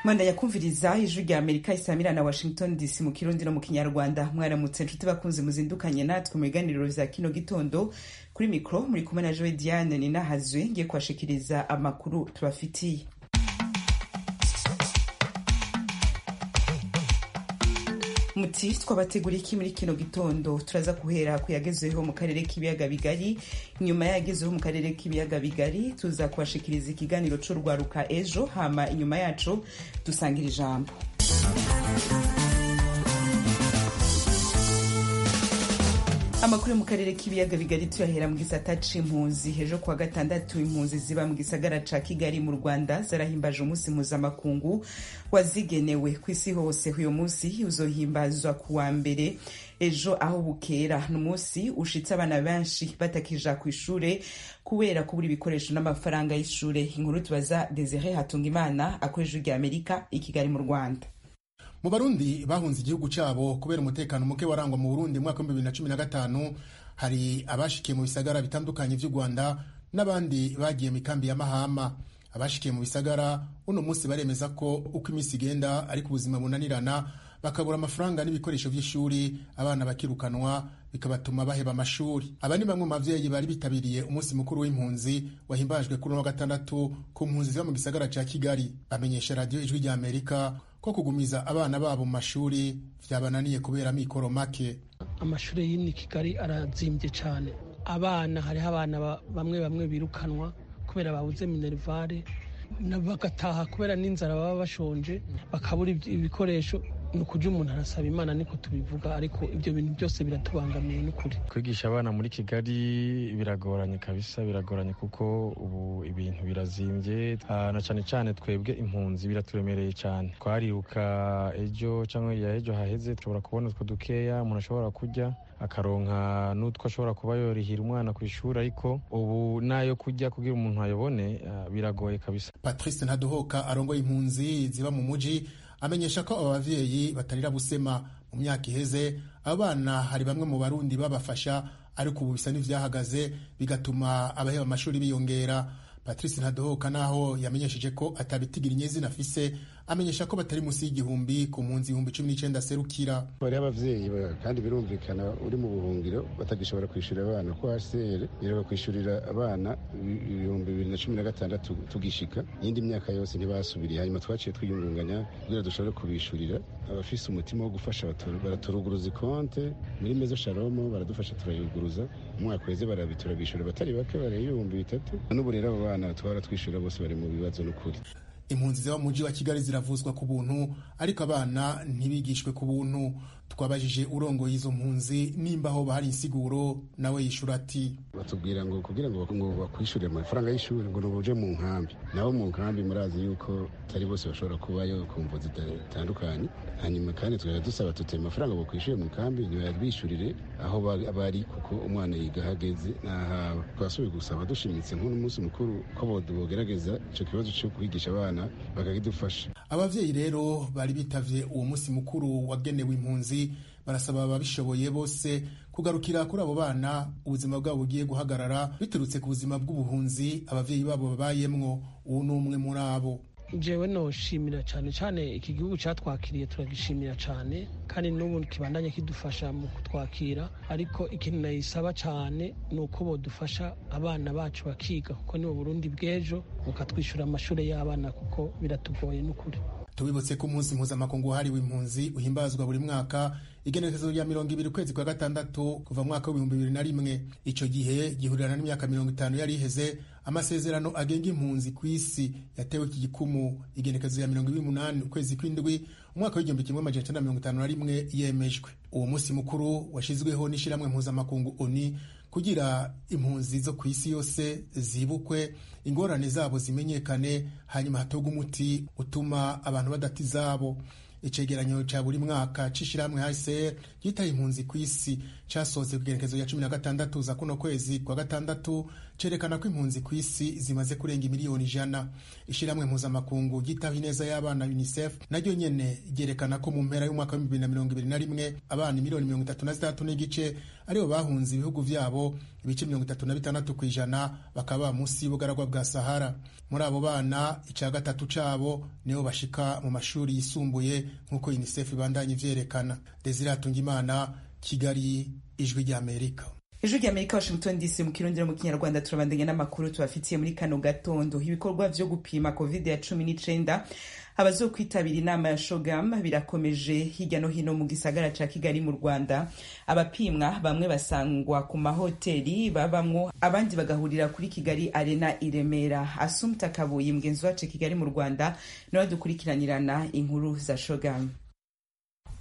manda yakumviriza ijwi rya amerika isamira na washington dc mu kirundi no mu kinyarwanda mwaramutse inshuti bakunze muzindukanye natwe mu biganiro vya kino gitondo kuri mikoro muri kumwe na joe diane ninahazwe ngiye kubashikiriza amakuru tubafitiye muti twabateguriye iki muri kino gitondo turaza guhera ku yagezeho mu karere k'ibiyaga bigari inyuma yagezeho mu karere k'ibiyaga bigari tuza kubashikiriza ikiganiro c'urwaruka ejo hama inyuma yacu dusangira ijambo amakuru yo mu karere k'ibiyaga bigari tuyahera mu gisata c'impunzi ejo kuwa gatandatu impunzi ziba mu gisagara ca kigali mu rwanda zarahimbaje umunsi mpuzamakungu wazigenewe ku isi hose uyu munsi uzohimbazwa ku wa mbere ejo aho bukera ni umunsi ushitse abana benshi batakija ku ishure kubera kubura ibikoresho n'amafaranga y'ishure inkuru tubaza desire hatungimana akoresha rya amerika i kigali mu rwanda mu barundi bahunze igihugu cyabo kubera umutekano muke warangwa mu burundi mwaka w'ibihumbi bibiri na cumi na gatanu hari abashikiye mu bisagara bitandukanye vy'u rwanda n'abandi bagiye mu ikambi ya mahama abashikiye mu bisagara uno munsi baremeza ko uko iminsi igenda ariko ubuzima bunanirana bakabura amafaranga n'ibikoresho by'ishuri abana bakirukanwa bikabatuma baheba amashuri aba ni bamwe mu bavyeyi bari bitabiriye umunsi mukuru w'impunzi wahimbajwe kuri wa gatandatu ku mpunzi ziba mu gisagara ca kigali bamenyesha radiyo ijwi rya amerika ko kugumiza abana babo mu mashuri byabananiye kubera amikoro make amashuri y'ini kigali arazimbye cyane abana hariho abana bamwe bamwe birukanwa kubera babuze minerivare bagataha kubera n'inzara baba bashonje bakabura ibikoresho ni ukujya umuntu arasaba imana niko tubivuga ariko ibyo bintu byose biratubangamiye n'ukuri kwigisha abana muri kigali biragoranye kabisa biragoranye kuko ubu ibintu birazimbye na cyane cyane twebwe impunzi biraturemereye cyane twariruka ejo cyangwa ya ejo haheze dushobora kubona utwo dukeya umuntu ashobora kurya akaronka n'utwo ashobora kuba yorihira umwana ku ishuri ariko ubu n'ayo kujya kugira umuntu ayobone biragoye kabisa patrice ntaduhoka arongoye impunzi ziba mu mujyi amenyesha ko aba bavyeyi batarira busema mu myaka iheze abana hari bamwe mu barundi babafasha ariko ubu bisa n'ivyahagaze bigatuma abaheba amashuri biyongera patrice ntadohoka naho yamenyesheje ko atabitigira inyezina afise amenyesha ko batari munsi y'igihumbi ku mpunzi ibihumbi cumi n'icyenda aserukira bariho abavyeyi kandi birumvikana uri mu buhungiro batagishobora kwishyurira abana ko hcr iraba kwishyurira abana ibihumbi bibiri na cumi na gatandatu tugishika iyindi myaka yose ntibasubiriye hanyuma twaciye twiyungunganya kugira dushobore kubishyurira abafise umutima wo gufasha baraturuguruza ikonte muri mezo sharomo baradufasha turayuguruza umwaka uheze barabitura bishyura batari bake bareba ibihumbi bitatu n'ubu rero abo bana twara twishyura bose bari mu bibazo n'ukuri impunzi ziba mu mujyi wa kigali ziravuzwa ku buntu ariko abana ntibigishwe ku buntu twabajije urongo y'izo mpunzi nimba aho bahari insiguro nawe yishura ati batubwira ngo kugira ngo bakwishyurire amafaranga y'ishuri ngo uje mu nkambi nabo mu nkambi murazi yuko atari bose bashobora kubayo ku mvu zitandukanye hanyuma kandi tukajya dusaba tuteye amafaranga bakwishyuye mu nkambi ntibabishyurire aho bari kuko umwana yiga ahageze n'ahaba twasubiye gusaba dushimitse nk'uno munsi mukuru ko bogerageza icyo kibazo cyo kwigisha abana bakagidufasha abavyeyi rero bari bitavye uwo munsi mukuru wagenewe impunzi barasaba ababishoboye bose kugarukira kuri abo bana ubuzima bwabo bugiye guhagarara biturutse ku buzima bw'ubuhunzi abavyeyi babo babayemwo uwo ni umwe muri abo jewe noshimira cyane cyane iki gihugu cyatwakiriye turagishimira cyane kandi n'ubu kibandanye kidufasha mu kutwakira ariko ikintu nayisaba cyane ni uko bodufasha abana bacu bakiga kuko ni Burundi bw'ejo mukatwishyura amashuri y'abana kuko biratugoye n'ukuri tubibutse ko umunsi mpuzamakungu wahariwe impunzi uhimbazwa buri mwaka igenekerezo rya mirongo ibiri ukwezi kwa gatandatu kuva mwaka w'ibihumbi bibiri na rimwe icyo gihe gihurirana n'imyaka mirongo itanu yari iheze amasezerano agenga impunzi ku isi yatewe iki gikumu igenekerezo rya mirongo ibiri n'umunani ukwezi kw'indwi umwaka w'igihumbi kimwe amajana icyenda na mirongo itanu na rimwe yemejwe uwo munsi mukuru washyizweho n'ishyirahamwe mpuzamakungu oni kugira impunzi zo ku isi yose zibukwe ingorane zabo zimenyekane hanyuma hatogwa umuti utuma abantu badata izabo icegeranyo cya buri mwaka c'ishirahamwe HCR yitaye impunzi ku isi casohotse ku igenekezo rya cumi na gatandatu za kuno kwezi kwa gatandatu cerekana ko impunzi ku isi zimaze kurenga miliyoni ijana ishyirahamwe mpuzamakungu ryitaho ineza y'abana unicef naryo nyene ryerekana ko mu mpera y'umwaka wa bibiri na mirongo ibiri na rimwe abana miliyoni mirongo itatu na zitandatu n'igice aribo bahunze ibihugu vyabo ibice mirongo itatu na bitandatu ku ijana bakaba munsi y'ubugaragwa bwa sahara muri abo bana ica gatatu cabo nibo bashika mu mashuri yisumbuye nk'uko unicef ibandanya ivyerekana desire hatungimana kigali ijwi ry'amerika ijwi ry'amerika washington dc mu kirundiro mu kinyarwanda turabandanya n'amakuru tubafitiye muri kano gatondo ibikorwa vyo gupima covid ya cumi n'icenda abazokwitabira inama ya shogam birakomeje hirya no hino mu gisagara ca kigali mu rwanda abapimwa bamwe basangwa ku mahoteli babamwo abandi bagahurira kuri kigali arena i remera asumta kabuye mugenzi wacu kigali mu rwanda nawe dukurikiranirana inkuru za shogam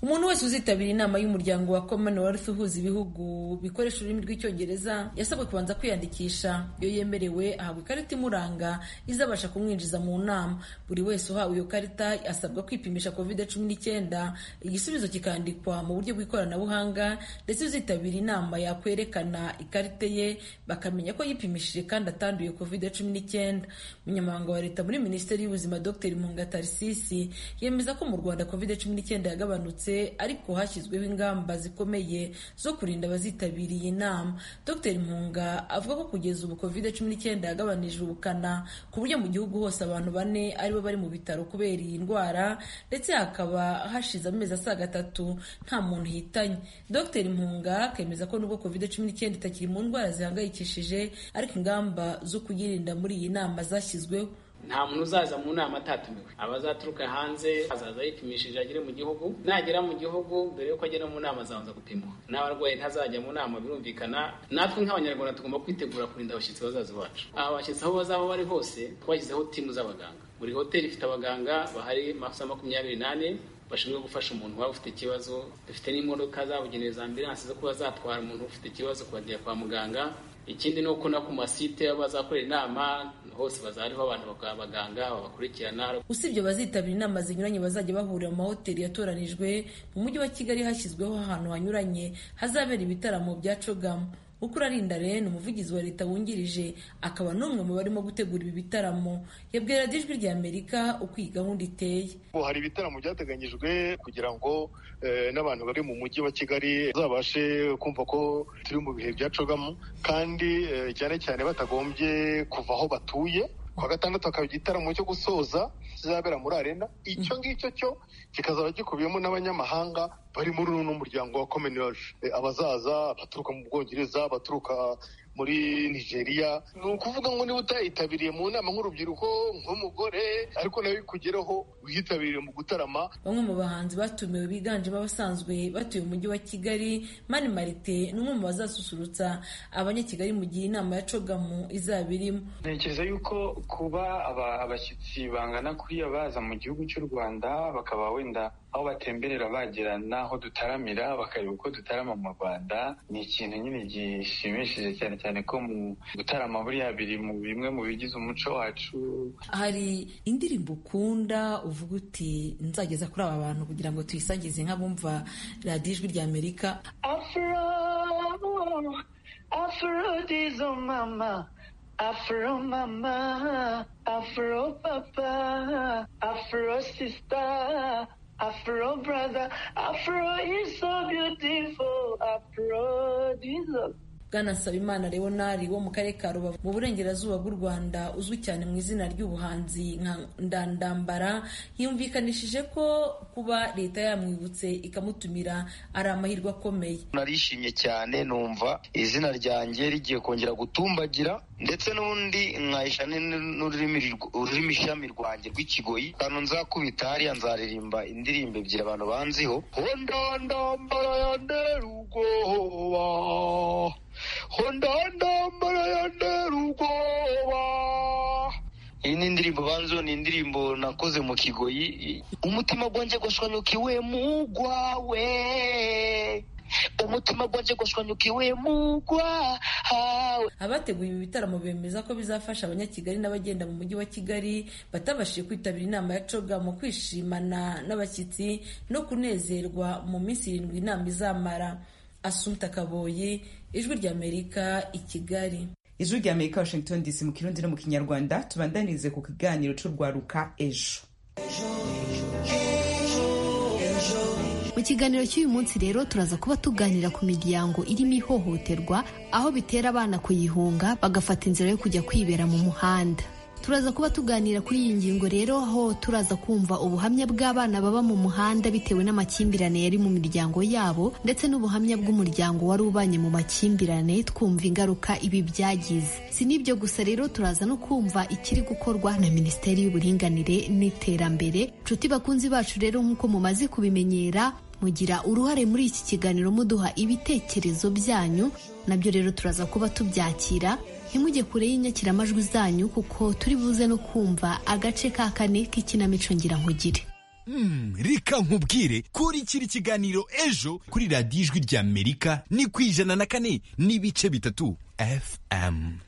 umuntu wese uzitabira inama y'umuryango wa commonwealth uhuza ibihugu bikoresha ururimi rw'icyongereza yasabwe kubanza kwiyandikisha iyo yemerewe ahabwa ikarita imuranga izabasha kumwinjiza mu nama buri wese uhawe iyo karita asabwa kwipimisha covid cumi n'icyenda igisubizo kikandikwa mu buryo bw'ikoranabuhanga ndetse uzitabira inama yakwerekana ikarita ye bakamenya ko yipimishije kandi atanduye covid cumi n'icyenda umunyamabanga wa leta muri minisiteri y'ubuzima dr mungatarisisi yemeza ko mu rwanda covid cumi n'icyenda yagabanutse ariko hashyizweho ingamba zikomeye zo kurinda abazitabiriye inama dr mpunga avuga ko kugeza ubu covid cumi n'icyenda yagabanije ubukana ku buryo mu gihugu hose abantu bane aribo bari mu bitaro kubera iyi ndwara ndetse hakaba hashize amezi asaga atatu nta muntu hitanye dr mpunga akemeza ko nubwo covid cumi n'icyenda itakiri mu ndwara zihangayikishije ariko ingamba zo kuyirinda muri iyi nama zashyizweho nta muntu uzaza mu nama atatumiwe abazaturuka hanze azaza yipimishije agere mu gihugu nagera mu gihugu mbere yuko agera mu nama azabanza gupimwa n'abarwayi ntazajya mu nama birumvikana natwe nk'abanyarwanda tugomba kwitegura kurinda abashyitsi bazaza bacu aba bashyitsi aho bazaba bari hose twashyizeho timu z'abaganga buri hoteli ifite abaganga bahari masaha makumyabiri n'ane bashinzwe gufasha umuntu waba ufite ikibazo dufite n'imodoka zabugenewe za ambilanse zo kuba zatwara umuntu ufite ikibazo kubajya kwa muganga ikindi ni uko no ku masite bazakorera inama hose bazariho abantu bakaba abaganga babakurikirana usibye abazitabira inama zinyuranye bazajya bahurira mu mahoteli yatoranijwe mu mujyi wa kigali hashyizweho ahantu hanyuranye hazabera ibitaramo bya cogamu ukurarinda rero umuvugizi wa leta wungirije akaba n'umwe mu barimo gutegura ibi bitaramo yabwira ijwi rya amerika uko iyi gahunda iteye hari ibitaramo byateganyijwe kugira ngo n'abantu bari mu mujyi wa kigali bazabashe kumva ko turi mu bihe byacogamo kandi cyane cyane batagombye kuva aho batuye kwa gatandatu hakaba igitaramo cyo gusoza kizabera muri arena icyo ngicyo cyo kikazaba gikubiyemo n'abanyamahanga bari muri uno muryango wa commonwealth abazaza baturuka mu bwongereza baturuka muri nigeria ni ukuvuga ngo niba utayitabiriye mu nama nk'urubyiruko nk'umugore ariko nawe kugeraho wiyitabiriye mu gutarama bamwe mu bahanzi batumiwe biganjemo abasanzwe batuye umujyi wa kigali mani marite ni umwe mu bazasusurutsa abanyakigali mu gihe inama ya cogamu izaba irimo ntekereza yuko kuba abashyitsi bangana kuriya baza mu gihugu cy'u rwanda bakaba wenda aho batemberera bagera n'aho dutaramira bakareba uko dutarama mu rwanda ni ikintu nyine gishimishije cyane cyane ko mu gutarama buriya biri mu bimwe mu bigize umuco wacu hari indirimbo ukunda uvuga uti nzageza kuri aba bantu kugira ngo tuyisangize nk'abumva radiyo ijwi rya amerika afro afro dizo mama Afro mama, Afro papa, Afro sister, Afro brother, Afro is so beautiful, Afro Jesus. Bwana Sabimana Leonari wo mu karere ka Rubavu mu burengerazuba bw'u Rwanda uzwi cyane mu izina ry'ubuhanzi nka Ndandambara yumvikanishije ko kuba leta yamwibutse ikamutumira ari amahirwe akomeye. Narishimye cyane numva izina ryanjye rigiye kongera gutumbagira ndetse n'undi nkayisha n'ururimi ishami rwanjye rw'ikigoyi ahantu nzakubita hariya nzaririmba indirimbo ebyiri abantu banziho hondandambara ya nderugoba hondandambara ya nderugoba iyi ni indirimbo banzo ni indirimbo nakoze mu kigoyi umutima gwanjye gwashwanyukiwe mu gwawe umutima gwanjye gwashwanyukiwe mugwa hawe abateguye ibi bitaramo bemeza ko bizafasha abanyakigali n'abagenda mu mujyi wa kigali batabashije kwitabira inama ya coga mu kwishimana n'abashyitsi no kunezerwa mu minsi irindwi inama izamara asumta kaboyi ijwi ry'amerika i kigali ijwi rya amerika washington dc mu kirundi no mu kinyarwanda tubandanirize ku kiganiro cy'urwaruka ejo mu kiganiro cy'uyu munsi rero turaza kuba tuganira ku miryango irimo ihohoterwa aho bitera abana kuyihunga bagafata inzira yo kujya kwibera mu muhanda turaza kuba tuganira kuri iyi ngingo rero aho turaza kumva ubuhamya bw'abana baba mu muhanda bitewe n'amakimbirane yari mu miryango yabo ndetse n'ubuhamya bw'umuryango wari ubanye mu makimbirane twumva ingaruka ibi byagize si n'ibyo gusa rero turaza no kumva ikiri gukorwa na minisiteri y'uburinganire n'iterambere nshuti bakunzi bacu rero nk'uko mumaze kubimenyera mugira uruhare muri iki kiganiro muduha ibitekerezo byanyu nabyo rero turaza kuba tubyakira ntimujye kure y'inyakiramajwi zanyu kuko turi buze no kumva agace ka kane k'ikinamico nkugire Mm, reka nkubwire kuri kiri kiganiro ejo kuri radiyo ijwi rya amerika ni ku ijana na kane n'ibice bitatu fm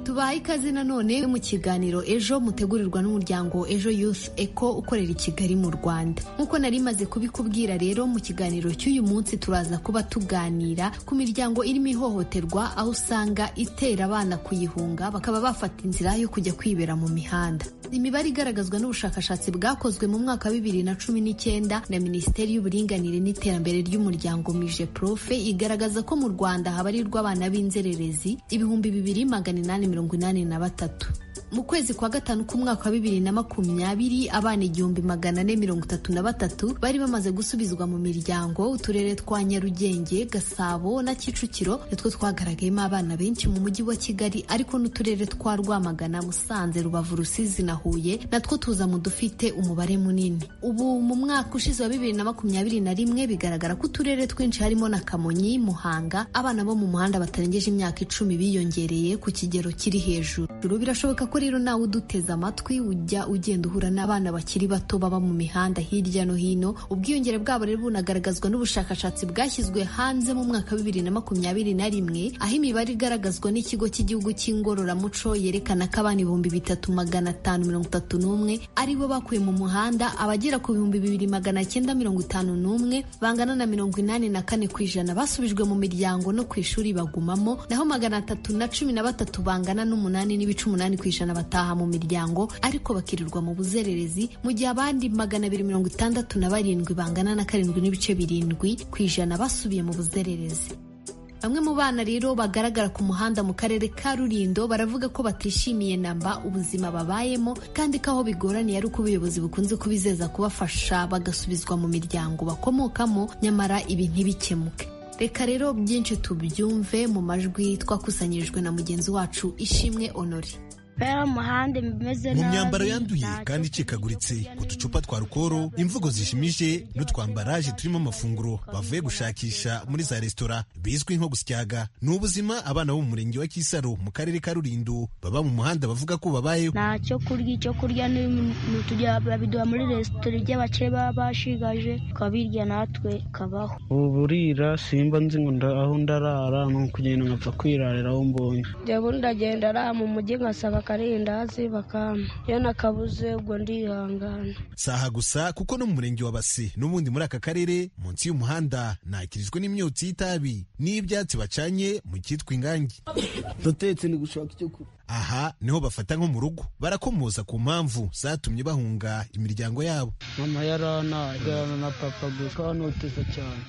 tubaha ikaze nanone mu kiganiro ejo mutegurirwa n'umuryango ejo youth eco ukorera i kigali mu rwanda nk'uko nari maze kubikubwira rero mu kiganiro cy'uyu munsi turaza kuba tuganira ku miryango irimo ihohoterwa aho usanga itera abana kuyihunga bakaba bafata inzira yo kujya kwibera mu mihanda imibare igaragazwa n'ubushakashatsi bwakozwe mu mwaka wa bibiri na cumi n'icyenda na minisiteri y'uburinganire n'iterambere ry'umuryango mije profe igaragaza ko mu rwanda habarirwa abana b'inzererezi ibihumbi bibiri magana inani mirongo mirongo inani na batatu mu kwezi kwa gatanu k'umwaka wa bibiri na makumyabiri abana igihumbi magana ane mirongo itatu na batatu bari bamaze gusubizwa mu miryango uturere twa nyarugenge gasabo na kicukiro nitwo twagaragayemo abana benshi mu mujyi wa kigali ariko n'uturere twa rwamagana musanze rubavu rusizi na huye natwo tuza mu dufite umubare munini ubu mu mwaka ushize wa bibiri na makumyabiri na rimwe bigaragara ko uturere twinshi harimo na kamonyi muhanga abana bo mu muhanda batarengeje imyaka icumi biyongereye ku kigero kiri hejuru birashoboka ko rero nawe uduteze amatwi ujya ugenda uhura n'abana bakiri bato baba mu mihanda hirya no hino ubwiyongere bwabo rero bunagaragazwa n'ubushakashatsi bwashyizwe hanze mu mwaka wa bibiri na makumyabiri na rimwe aho imibare igaragazwa n'ikigo cy'igihugu cy'ingororamuco yerekana ko abana ibihumbi bitatu magana atanu mirongo itatu n'umwe ari bo bakuye mu muhanda abagera ku bihumbi bibiri magana cyenda mirongo itanu n'umwe bangana na mirongo inani na kane ku ijana basubijwe mu miryango no ku ishuri bagumamo naho magana atatu na cumi na batatu bangana n'umunani n'ibice umunani ku ijana bataha mu miryango ariko bakirirwa mu buzererezi mu gihe abandi magana abiri mirongo itandatu na barindwi bangana na karindwi n'ibice birindwi ku ijana basubiye mu buzererezi bamwe mu bana rero bagaragara ku muhanda mu karere ka Rulindo baravuga ko batishimiye namba ubuzima babayemo kandi ko aho bigoraniye ari uko ubuyobozi bukunze kubizeza kubafasha bagasubizwa mu miryango bakomokamo nyamara ibi ntibikemuke reka rero byinshi tubyumve mu majwi twakusanyirijwe na mugenzi wacu ishimwe honore mu myambaro yanduye kandi icikaguritse uducupa twa rukoro imvugo zishimije n'utwambaraje turimo amafunguro bavuye gushakisha muri za resitora bizwi nko gusyaga ni ubuzima abana bo mu murenge wa kisaro mu karere ka rulindo baba mu muhanda bavuga ko babayeho nta cyo kurya icyo kurya babiduha muri resitora iby'abace baba bashigaje tukabirya natwe kabaho ubu burira simba nzi ngo aho ndarara ni ukugenda nkapfa kwirarira aho mbonye njyewe ndagenda arara mu mujyi nkasanga akarindazi bakampa iyo nakabuze ubwo ndihangana saha gusa kuko no mu murenge wa base n'ubundi muri aka karere munsi y'umuhanda nakirijwe n'imyotsi y'itabi n'ibyatsi bacanye mu cyitwa ingangi ndatetse ni gushaka icyo kurya aha niho bafata nko mu rugo barakomoza ku mpamvu zatumye bahunga imiryango yabo mama yarana yarana na papa gusa noteza cyane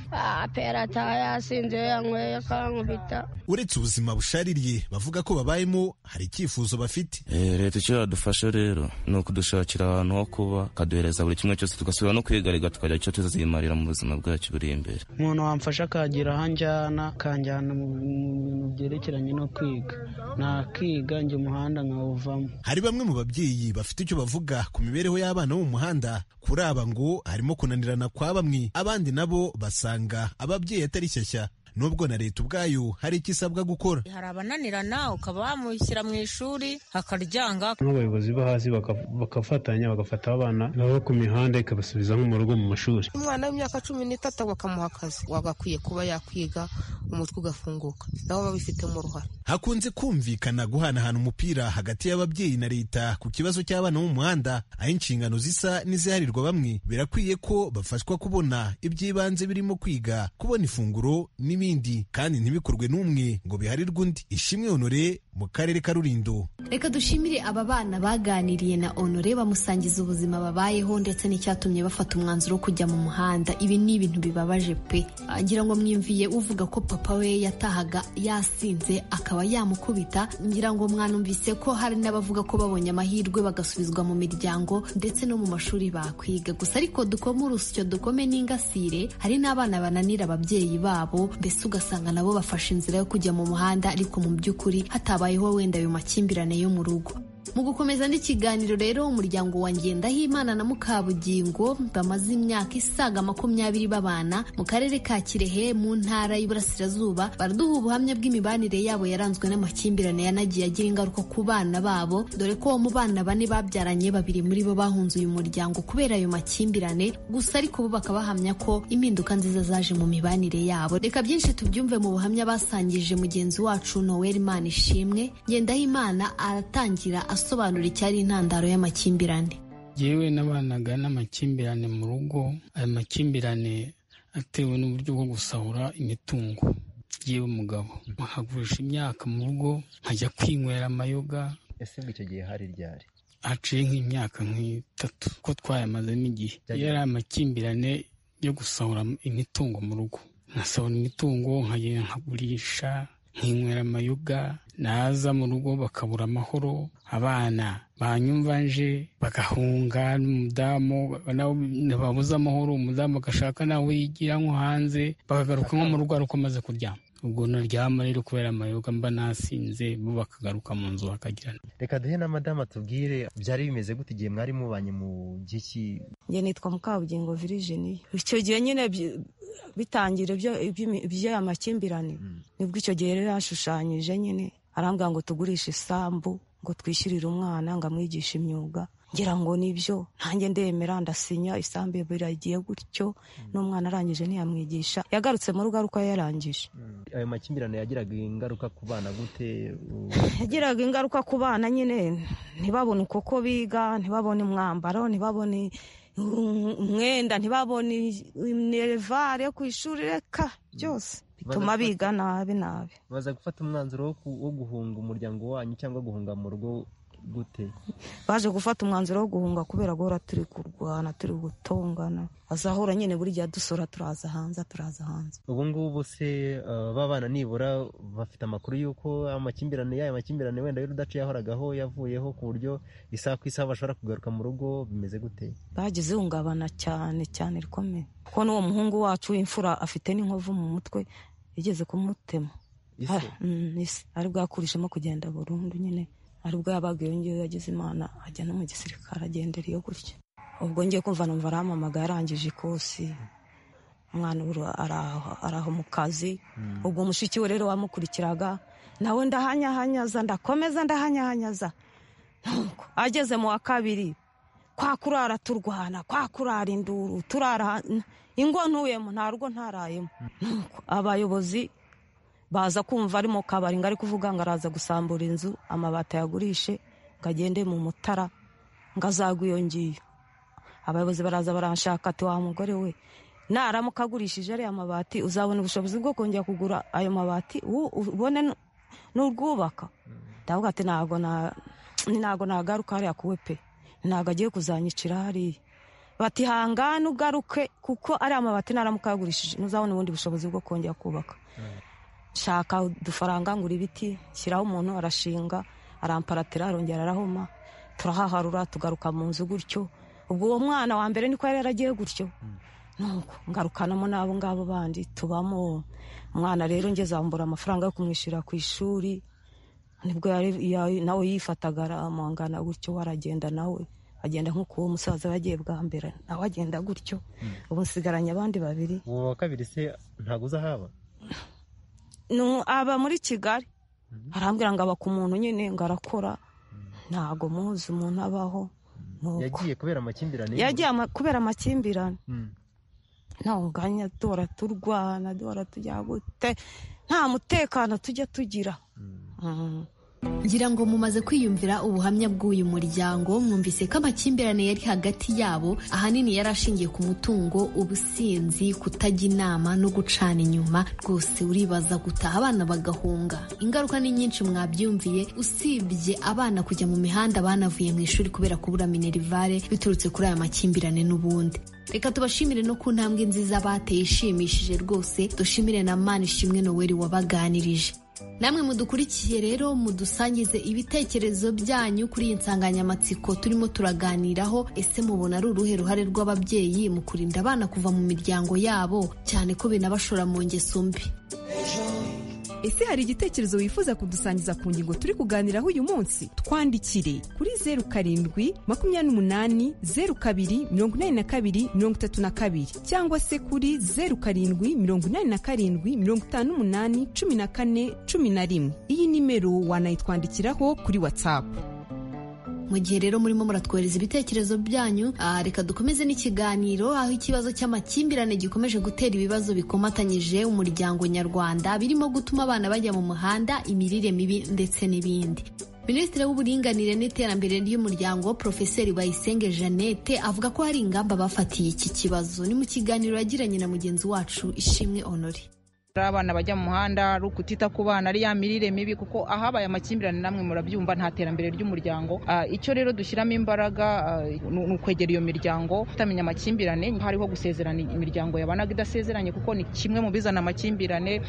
apera atayasinze yanyweye akankubita uretse ubuzima bushaririye bavuga ko babayemo hari icyifuzo bafite leta icyo yadufasha rero ni ukudushakira ahantu ho kuba ikaduhereza buri kimwe cyose tugasubira no kwigariga tukagira icyo tuzimarira mu buzima bwacu buri imbere umuntu wamfasha akagira aho anjyana akanjyana mu bintu byerekeranye no kwiga nakiga njye umuhanda nkawuvamo hari bamwe mu babyeyi bafite icyo bavuga ku mibereho y'abana bo mu muhanda kuri aba ngo harimo kunanirana kwa bamwe abandi nabo basanga ababyeyi atari shyashya nubwo na leta ubwayo hari icyo isabwa gukora hari abananirana ukaba wamushyira mu ishuri akaryanga nk'abayobozi bo hasi bagafatanya bagafata abana baba ku mihanda ikabasubiza nko mu rugo mu mashuri umwana w'imyaka cumi n'itatu bakamuha akazi wagakwiye kuba yakwiga umutwe ugafunguka nabo babifite mu ruhare hakunze kumvikana guhanahana umupira hagati y'ababyeyi na leta ku kibazo cy'abana bo mu muhanda aho inshingano zisa n'iziharirwa bamwe birakwiye ko bafashwa kubona iby'ibanze birimo kwiga kubona ifunguro n'ibindi n'ibindi kandi ntibikorwe n'umwe ngo biharirwe undi ishimwe honore mu karere ka rurindo reka dushimire aba bana baganiriye na onore bamusangiza ubuzima babayeho ndetse n'icyatumye bafata umwanzuro wo kujya mu muhanda ibi ni ibintu bibabaje pe ngira ngo mwimviye uvuga ko papa we yatahaga yasinze akaba yamukubita ngira ngo mwanumvise ko hari n'abavuga ko babonye amahirwe bagasubizwa mu miryango ndetse no mu mashuri bakwiga gusa ariko dukome urusyo dukome n'ingasire hari n'abana bananira ababyeyi babo mbese ugasanga nabo bafashe inzira yo kujya mu muhanda ariko mu by'ukuri hataba habayeho wenda ayo makimbirane yo mu rugo mu gukomeza n'ikiganiro rero umuryango wa ngendahimana na mukabugingo bamaze imyaka isaga makumyabiri babana mu karere ka kirehe mu ntara y'iburasirazuba baraduha ubuhamya bw'imibanire yabo yaranzwe n'amakimbirane yanagiye agira ingaruka ku bana babo dore ko mu bana bane babyaranye babiri muri bo bahunze uyu muryango kubera ayo makimbirane gusa ariko bo bakaba bahamya ko impinduka nziza zaje mu mibanire yabo reka byinshi tubyumve mu buhamya basangije mugenzi wacu noel imana ishimwe ngendahimana aratangira asobanura icyari intandaro y'amakimbirane yewe n'abanaga n'amakimbirane mu rugo aya makimbirane atewe n'uburyo bwo gusahura imitungo yewe mugabo nkagurisha imyaka mu rugo nkajya kwinywera amayoga ese ngo icyo gihe hari ryari haciye nk'imyaka nk'itatu ko twayamazemo igihe yari amakimbirane yo gusahura imitungo mu rugo nkasahura imitungo nkagenda nkagurisha nkinywera amayoga naza mu rugo bakabura amahoro abana banyumva nje bagahunga n'umudamu babuze amahoro umudamu agashaka nawe yigira nko hanze bakagaruka nko mu rugo ari uko amaze kuryama ubwo naryama rero kubera amayoga mba nasinze bo bakagaruka mu nzu bakagirana reka duhe na madamu atubwire byari bimeze gute igihe mwari mubanye mu gihe ki njye nitwa mukabugingo virijini icyo gihe nyine bitangire by'aya makimbirane nibwo icyo gihe rero yashushanyije nyine arambwira ngo tugurishe isambu ngo twishyurire umwana ngo amwigishe imyuga ngira ngo nibyo ntange ndemera ndasinya isambu biragiye gutyo n'umwana arangije ntiyamwigisha yagarutse mu rugo ariko yarangije ayo makimbirane yagiraga ingaruka ku bana gute yagiraga ingaruka ku bana nyine ntibabone uko biga ntibabone umwambaro ntibabone umwenda ntibabone inerevare ku ishuri reka byose bituma biga nabi nabi baza gufata umwanzuro wo guhunga umuryango wanyu cyangwa guhunga mu rugo gute baje gufata umwanzuro wo guhunga kubera guhora turi kurwana turi gutongana azahora nyine buri gihe dusora turaza hanze turaza hanze ubu ngubu se babana nibura bafite amakuru y'uko amakimbirane y'aya makimbirane wenda y'urudaca yahoragaho yavuyeho ku buryo isaha ku isaha bashobora kugaruka mu rugo bimeze gute bagize ihungabana cyane cyane rikomeye kuko n'uwo muhungu wacu w'imfura afite n'inkovu mu mutwe yigeze kumutema ari bwakurishemo kugenda burundu nyine ari ubwo yabaga iyo ngiyo yagize imana ajya no mu gisirikare agendera iyo gutya ubwo ngiye kumva numva aramamaga yarangije ikosi umwana araho mu kazi ubwo mushiki we rero wamukurikiraga nawe ndahanyahanyaza ndakomeza ndahanyahanyaza nuko ageze mu wa kabiri kwa kurara turwana kwa kurara induru turara ingo ntuyemo nta rugo ntarayemo nuko abayobozi baza kumva ari mu kabari ngo ari kuvuga ngo araza gusambura inzu amabati ayagurishe ngo agende mu mutara ngo azagwe iyo ngiyo abayobozi baraza barashaka ati wa mugore we naramuka agurishije ariya mabati uzabona ubushobozi bwo kongera kugura ayo mabati ubone n'urwubaka ndavuga ati ntago nagaruka hariya kuwe pe ntago agiye kuzanyicira hariya bati hangane ugaruke kuko ariya mabati naramuka yagurishije ntuzabona ubundi bushobozi bwo kongera kubaka shaka udufaranga ngura ibiti shyiraho umuntu arashinga aramparatira arongera arahoma turahaharura tugaruka mu nzu gutyo ubwo uwo mwana wa mbere niko yari yaragiye gutyo nuko ngarukanamo n'abo ngabo bandi tubamo umwana rero ngeze ambura amafaranga yo kumwishyura ku ishuri nibwo nawe yifataga amuhangana gutyo waragenda nawe agenda nk'uko uwo musaza yagiye bwa mbere nawe agenda gutyo ubu nsigaranye abandi babiri uwo wa kabiri se ntabwo uzahaba aba muri kigali arambwira ngo aba ku muntu nyine ngo arakora ntago muzi umuntu abaho yagiye kubera amakimbirane yagiye kubera amakimbirane ntabwo nganya duhora turwana duhora tujya gute nta mutekano tujya tugira ngira ngo mumaze kwiyumvira ubuhamya bw'uyu muryango mwumvise ko amakimbirane yari hagati yabo ahanini yari ashingiye ku mutungo ubusinzi kutajya inama no gucana inyuma rwose uribaza gutaha abana bagahunga ingaruka ni nyinshi mwabyumviye usibye abana kujya mu mihanda banavuye mu ishuri kubera kubura minerivare biturutse kuri aya makimbirane n'ubundi reka tubashimire no ku ntambwe nziza bateye ishimishije rwose dushimire na mani ishimwe noweli wabaganirije namwe mudukurikiye rero mudusangize ibitekerezo byanyu kuri iyi nsanganyamatsiko turimo turaganiraho ese mubona ari uruhe ruhare rw'ababyeyi mu kurinda abana kuva mu miryango yabo cyane ko binabashora mu ngeso mbi ese hari igitekerezo wifuza kudusangiza ku ngingo turi kuganiraho uyu munsi twandikire kuri zeru karindwi makumyabiri n'umunani zeru kabiri mirongo inani na kabiri mirongo itatu na kabiri cyangwa se kuri zeru karindwi mirongo inani na karindwi mirongo itanu n'umunani cumi na kane cumi na rimwe iyi nimero wanayitwandikiraho kuri watsapu mu gihe rero murimo muratwohereza ibitekerezo byanyu aha reka dukomeze n'ikiganiro aho ikibazo cy'amakimbirane gikomeje gutera ibibazo bikomatanyije umuryango nyarwanda birimo gutuma abana bajya mu muhanda imirire mibi ndetse n'ibindi minisitiri w'uburinganire n'iterambere ry'umuryango profeseri bayisenge jeannette avuga ko hari ingamba bafatiye iki kibazo ni mu kiganiro yagiranye na mugenzi wacu ishimwe honore ari abana bajya mu muhanda ari ukutita ku bana ari ya mirire mibi kuko ahabaye amakimbirane namwe murabyumva nta terambere ry'umuryango icyo rero dushyiramo imbaraga ni ukwegera iyo miryango kutamenya amakimbirane hariho gusezerana imiryango yabanaga idasezeranye kuko ni kimwe mu bizana amakimbirane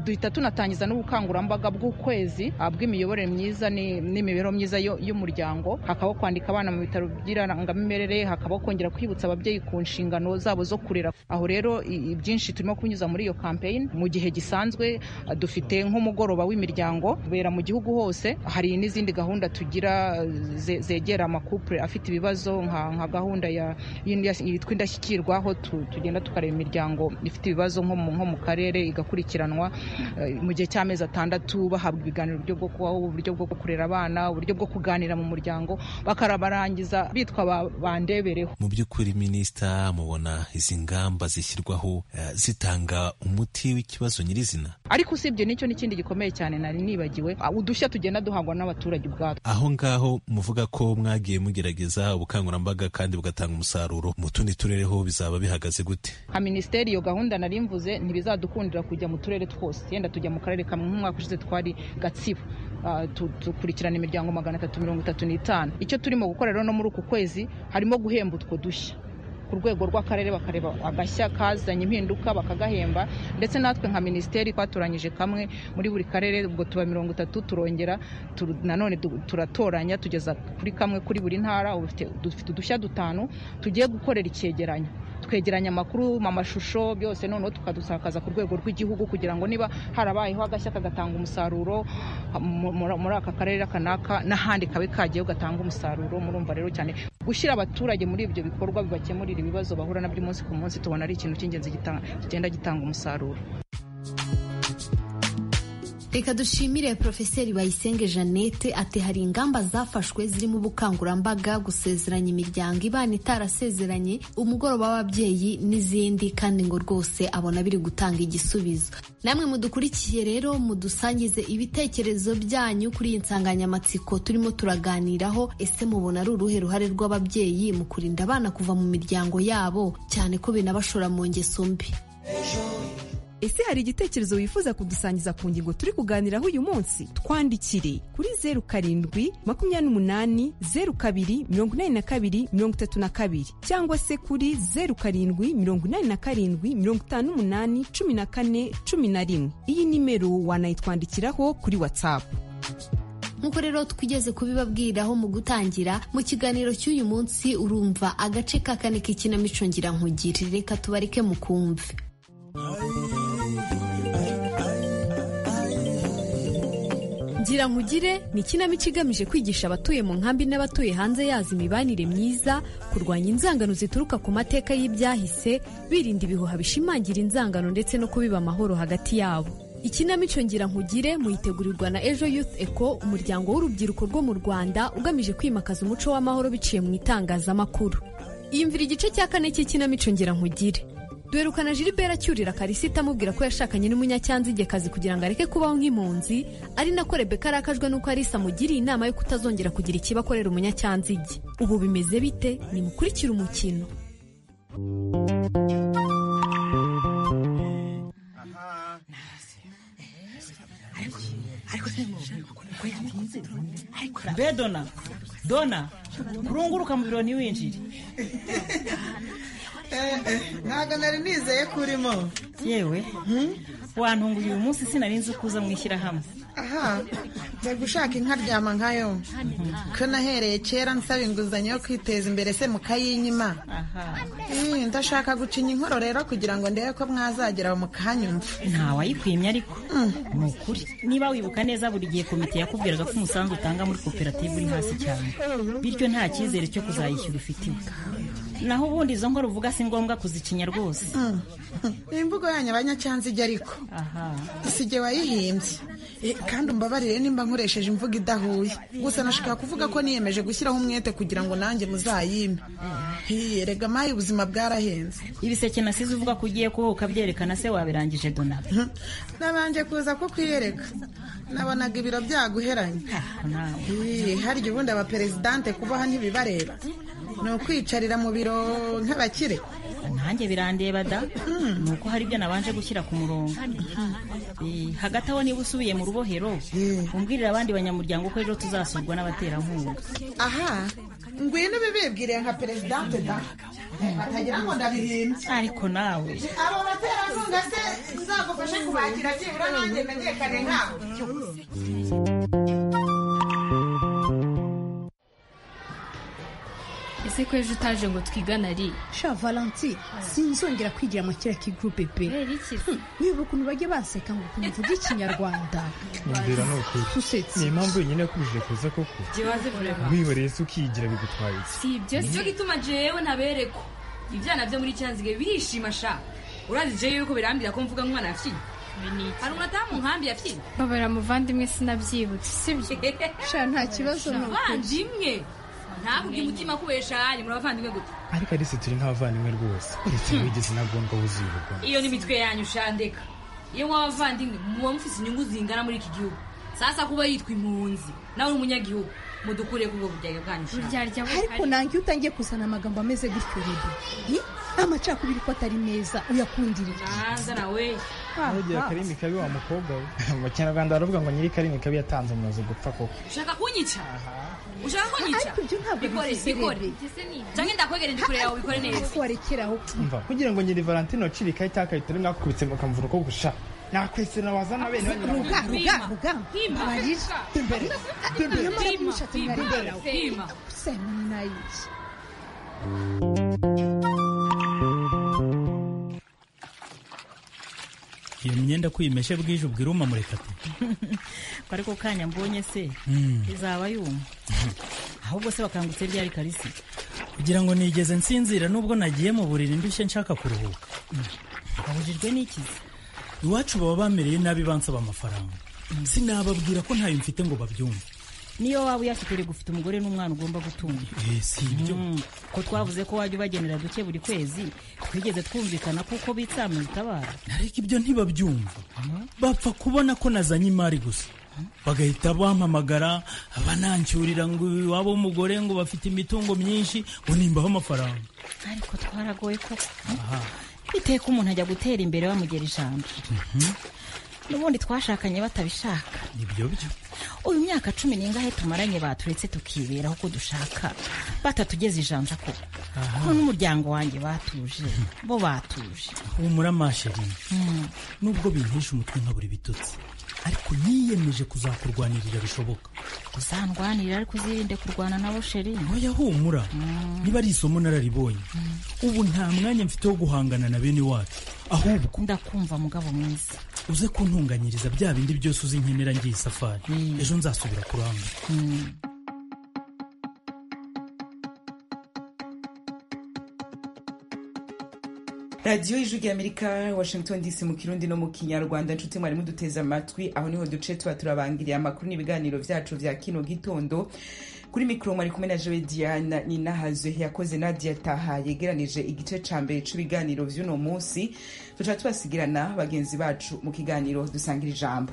duhita tunatangiza n'ubukangurambaga bw'ukwezi bw'imiyoborere myiza n'imibereho myiza y'umuryango hakabaho kwandika abana mu bitaro by'irangamimerere hakabaho kongera kwibutsa ababyeyi ku nshingano zabo zo kurera aho rero ibyinshi turimo kunyuza muri iyo kampeyini mu gihe gisanzwe dufite nk'umugoroba w'imiryango ubera mu gihugu hose hari n'izindi gahunda tugira zegera amakupure afite ibibazo nka gahunda yitwa indashyikirwa aho tugenda tukareba imiryango ifite ibibazo nko mu karere igakurikiranwa mu gihe cy'amezi atandatu bahabwa ibiganiro uburyo bwo kubaho uburyo bwo kurera abana uburyo bwo kuganira mu muryango bakarabarangiza bitwa bandebereho mu by'ukuri minisita mubona izi ngamba zishyirwaho zitanga umuti ikibazo nyirizina ariko usibye nicyo n'ikindi gikomeye cyane nari nibagiwe udushya tugenda duhangwa n'abaturage ubwabo aho ngaho muvuga ko mwagiye mugerageza ubukangurambaga kandi bugatanga umusaruro mu tundi turere ho bizaba bihagaze gute nka minisiteri iyo gahunda nari mvuze ntibizadukundira kujya mu turere twose yenda tujya mu karere kamwe nk'umwaka ushize twari gatsibo dukurikirana imiryango magana atatu mirongo itatu n'itanu icyo turimo gukora rero no muri uku kwezi harimo guhemba utwo dushya ku rwego rw'akarere bakareba agashya kazanye impinduka bakagahemba ndetse natwe nka minisiteri twatoranyije kamwe muri buri karere ubwo tuba mirongo itatu turongera nanone turatoranya tugeza kuri kamwe kuri buri ntara dufite udushya dutanu tugiye gukorera icyegeranyo twegeranya amakuru mu mashusho byose noneho tukadusakaza ku rwego rw'igihugu kugira ngo niba harabayeho agashya kagatanga umusaruro muri aka karere kanaka n'ahandi kabe kagiye gatanga umusaruro murumva rero cyane gushyira abaturage muri ibyo bikorwa bibakemurira ibibazo bahura nabyo umunsi ku munsi tubona ari ikintu cy'ingenzi kigenda gitanga umusaruro reka dushimire porofeseri bayisenge jeannette ati hari ingamba zafashwe zirimo ubukangurambaga gusezeranya imiryango ibana itarasezeranye umugoroba w'ababyeyi n'izindi kandi ngo rwose abona biri gutanga igisubizo namwe mudukurikiye rero mudusangize ibitekerezo byanyu kuri iyi nsanganyamatsiko turimo turaganiraho ese mubona ari uruhe ruhare rw'ababyeyi mu kurinda abana kuva mu miryango yabo cyane ko binabashora mu ngeso mbi ese hari igitekerezo wifuza kudusangiza ku ngingo turi kuganiraho uyu munsi twandikire kuri zeru karindwi makumyabiri n'umunani zeru kabiri mirongo inani na kabiri mirongo itatu na kabiri cyangwa se kuri zeru karindwi mirongo inani na karindwi mirongo itanu n'umunani cumi na kane cumi na rimwe iyi nimero wanayitwandikiraho kuri watsapu nk'uko rero twigeze kubibabwiriraho mu gutangira mu kiganiro cy'uyu munsi urumva agace ka kane k'ikinamico ngira nkugire reka tubareke mu kumve ngira nkugire ni ikinamico igamije kwigisha abatuye mu nkambi n'abatuye hanze yazo imibanire myiza kurwanya inzangano zituruka ku mateka y'ibyahise birinda ibihuha bishimangira inzangano ndetse no kubiba amahoro hagati yabo ikinamico ngira nkugire muyitegurirwa na ejo youth eco umuryango w'urubyiruko rwo mu rwanda ugamije kwimakaza umuco w'amahoro biciye mu itangazamakuru yumvira igice cya kane cy'ikinamico ngira nkugire duherukana Gilbert acyurira karisita amubwira ko yashakanye n'umunyacyanzigekazi kugira ngo areke kubaho nk'impunzi ari nako rebeka arakajwe n'uko arisa amugiriye inama yo kutazongera kugira ikiba akorera umunyacyanzige ubu bimeze bite nimukurikire umukino mbe dona dona kurunguruka mu biro ntiwinjire ntabwo nari nizeye ko urimo yewe wantunguye uyu munsi sinari nzi ko uza mu ishyirahamwe aha njya gushaka inkaryama nkayo ko nahereye kera nsaba inguzanyo yo kwiteza imbere se mukayinyima Eh, ndashaka gucinya inkoro rero kugira ngo ndebe ko mwazagera mukanyumva ntawayikwimye ariko ni ukuri niba wibuka neza buri gihe komite yakubwiraga ko umusanzu utanga muri koperative uri hasi cyane bityo nta cyizere cyo kuzayishyura ufitiwe naho ubundi izo nkora uvuga si ngombwa kuzicinya rwose ni imvugo yanyu abanyacyanzige ariko si jye wayihimbye Eh, kandi umbabarire nimba nkoresheje imvugo idahuye gusa nashaka kuvuga ko niyemeje gushyiraho umwete kugira ngo nanjye muzayime Eh, erega mayi ubuzima bwarahenze ibiseke nasize uvuga ko ugiye kuba ukabyerekana se wabirangije dona nabanje kuza ko kwiyereka nabonaga ibiro byaguheranye Eh, harya ubundi abaperezidante kubaha ntibibareba ni ukwicarira mu biro nk'abakire nanjye birandeba da ni uko hari ibyo nabanje gushyira ku murongo Eh, hagati aho niba usubiye mu rubohero umbwirire abandi banyamuryango ko ejo tuzasurwa n'abaterankunga aha ngwino ubibibwiriye nka perezidante da batagira ngo ndabihimbye ariko nawe abo baterankunga se nzagufashe kubakira byibura nanjye menyekane nkawe ese ko ejo utaje ngo twigane ari sha valanti sinzongera kwigira amakira k'igurupe pe Hmm, wibuka ukuntu bajya banseka ngo ukuntu mvuga ikinyarwanda Mbwira ni ukuri Usetse. ni impamvu yonyine yakubujije kuza koko byibaze vurema wibariye se ukiyigira bigutwaye iki si ibyo si cyo gituma jewe ntabereko ibyana byo muri cyanzige birishima sha urazi jewe yuko birambira ko mvuga nk'umwana yafiye hari umwatamu nkambi yafiye babara muvandimwe sinabyibutse sibyo sha nta kibazo ni ukuri abavandimwe ntabwo umutima kubesha yanyu muri abavandimwe gute ariko arisi turi nk'abavandimwe rwose uretse wigeze intagondwa wuzuye ubugome iyo ni imitwe yanyu shandeka iyo mwaba abavandimwe muba mufite inyungu zingana muri iki gihugu sasa kuba yitwa impunzi nawe uri umunyagihugu mudukure kubwo buryarya bwanyu buryarya ariko nange iyo utangiye kuzana amagambo ameze gutyo rero ni amacakubiri ko atari meza uyakundirira hanze nawe ntugira karimi kabi wa mukobwa we mu kinyarwanda baravuga ngo nyiri karimi kabi yatanze umurozi gupfa koko ushaka kunyica ushaka kunyica ariko ibyo ntabwo bikore bikore cyangwe ndakwegereye ndikure yawe ubikore neza warekeraho mva kugira ngo nyiri valentine waciriye ikarita y'akayido rimwe akubitse bakamuvura uko gusha nakwesera wazana bene wanyu ruga bakamuha. ruga ruga abarira imbere iyo mara kumushatse Pima, mwaremberaho pima. usema ni nayiki iyo myenda ko uyimeshe bwije ubwira umamureka ati kwari ko kanya mbonye se izaba yuma ahubwo se bakangutse byari karisi kugira ngo nigeze nsinzira nubwo nagiye mu buriri ndushye nshaka kuruhuka abujijwe n'ikizi iwacu baba bamereye nabi bansaba amafaranga sinababwira ko ntayo mfite ngo babyumve niyo waba uyafite uri gufite umugore n'umwana ugomba gutunga Eh, si ibyo Mm, ko twavuze ko wajya ubagenera duke buri kwezi twigeze twumvikana kuko bitsamo ibitabara ariko ibyo ntibabyumva bapfa kubona ko nazanye imari gusa bagahita bampamagara banancyurira ngo iwabo w'umugore ngo bafite imitungo myinshi ngo nimbaho amafaranga ariko twaragoye koko aha biteye ko umuntu ajya gutera imbere bamugera ijambo mhm, n'ubundi twashakanye batabishaka nibyo byo uyu myaka cumi n'ingahe tumaranye baturetse tukiberaho uko dushaka batatugeza ijanja koko ko n'umuryango wanjye batuje bo batuje humura masherin Mm. nubwo bintesha umutwe nkabura ibitutsi ariko niyemeje kuzakurwanirira bishoboka uzandwanira ariko uzirinde kurwana nabo sheri oya humura niba ari isomo nararibonye ubu nta mwanya mfite wo guhangana na bene wacu ahubwo ndakumva mugabo mwiza uze kuntunganyiriza bya bindi byose uzi nkenera ngiye isafari ejo nzasubira kuranga radiyo y'igihugu y'amerika washington dc mu kirundi no mu kinyarwanda nshuti mwarimu duteze amatwi aho niho duce tuba turabangiriye amakuru n'ibiganiro byacu bya kino gitondo kuri mikoro mwari kumwe na jowe diana ninahazwe yakoze nadia taha yegeranije igice ca mbere c'ibiganiro vy'uno munsi tuca tubasigirana bagenzi bacu mu kiganiro dusangira ijambo